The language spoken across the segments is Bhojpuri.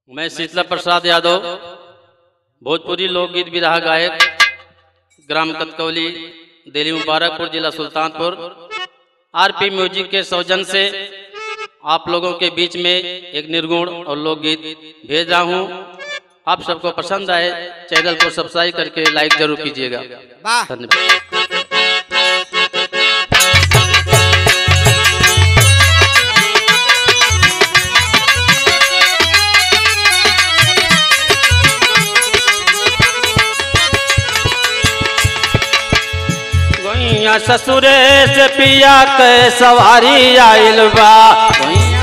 मैं शीतला प्रसाद यादव भोजपुरी लोकगीत विरहा गायक ग्राम कतकौली दिल्ली मुबारकपुर जिला सुल्तानपुर आरपी म्यूजिक के सौजन से आप लोगों के बीच में एक निर्गुण और लोकगीत भेज रहा हूँ आप सबको पसंद आए चैनल को सब्सक्राइब करके लाइक जरूर कीजिएगा वाह धन्यवाद गोइया ससुरे से पिया के सवारी आइल बा गोइया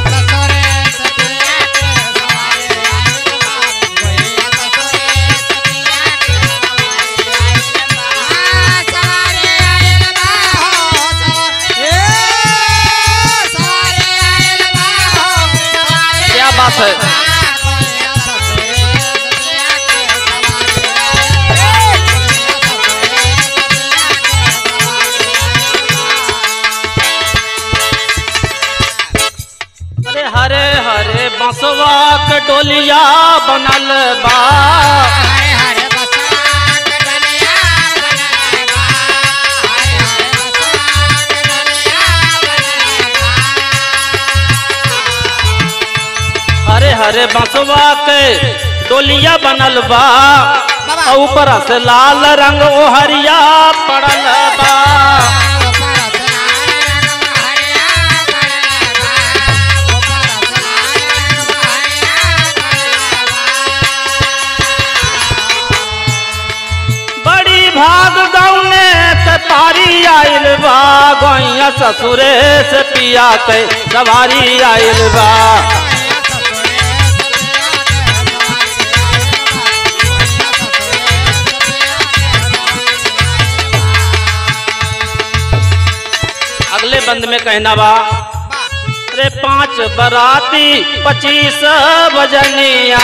क्या बात है अरे हरे हरे बसवा के डोलिया बनल बा हरे हरे बसवा के डोलिया बनल बा और ऊपर से लाल रंग ओहरिया पड़ल बा बड़ी भाग गौने से पारी आइल बा गैया ससुरे से पिया के सवारी आइल बा अगले बंद में कहना बा अरे पांच बराती पच्चीस बजनिया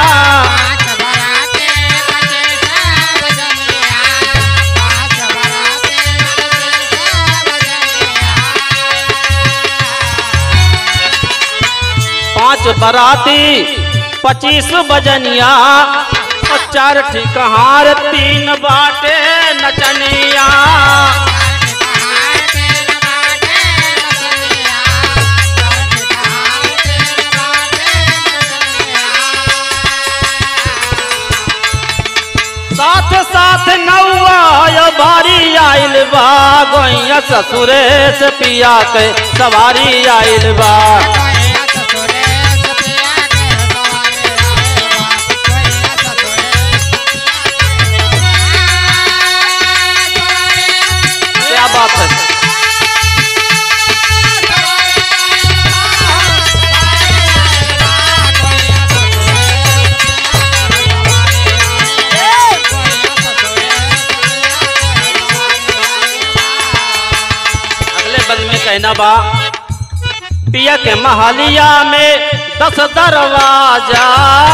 पांच बराती पच्चीस बजनिया और चार ठिकहार तीन बाटे नचनिया साथ साथ नौआ बारी आइल बा गोइया ससुरे से पिया के सवारी आइल बा क्या बात है अगले बंद में कहना बा पिया के महालिया में दस दरवाजा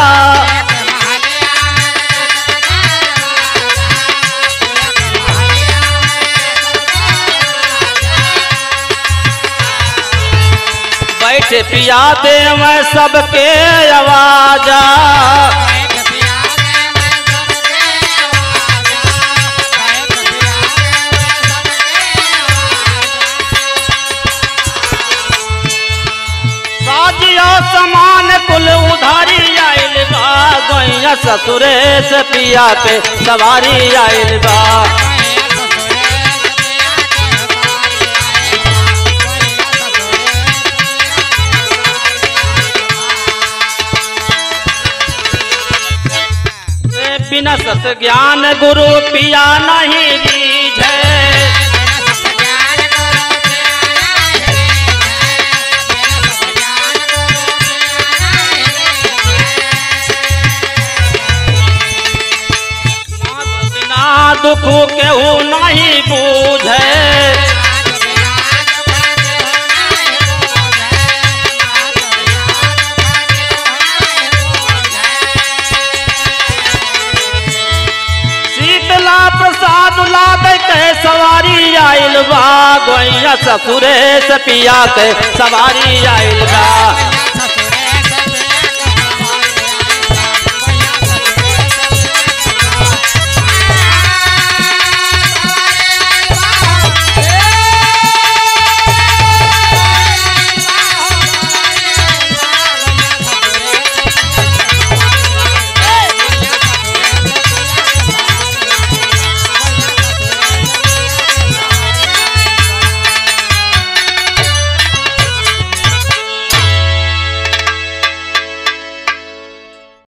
बैठे पिया दे मैं सबके आवाजा साजिया समान कुल उधारी आइल बा गैया ससुरे से पिया के सवारी आइल बा ए, बिना सत ज्ञान गुरु पिया नहीं लीझे बिना दुख केहू नहीं बूझे शीतला प्रसाद ला दे के सवारी आइल बा गोइया ससुरे से पिया के सवारी आइल बा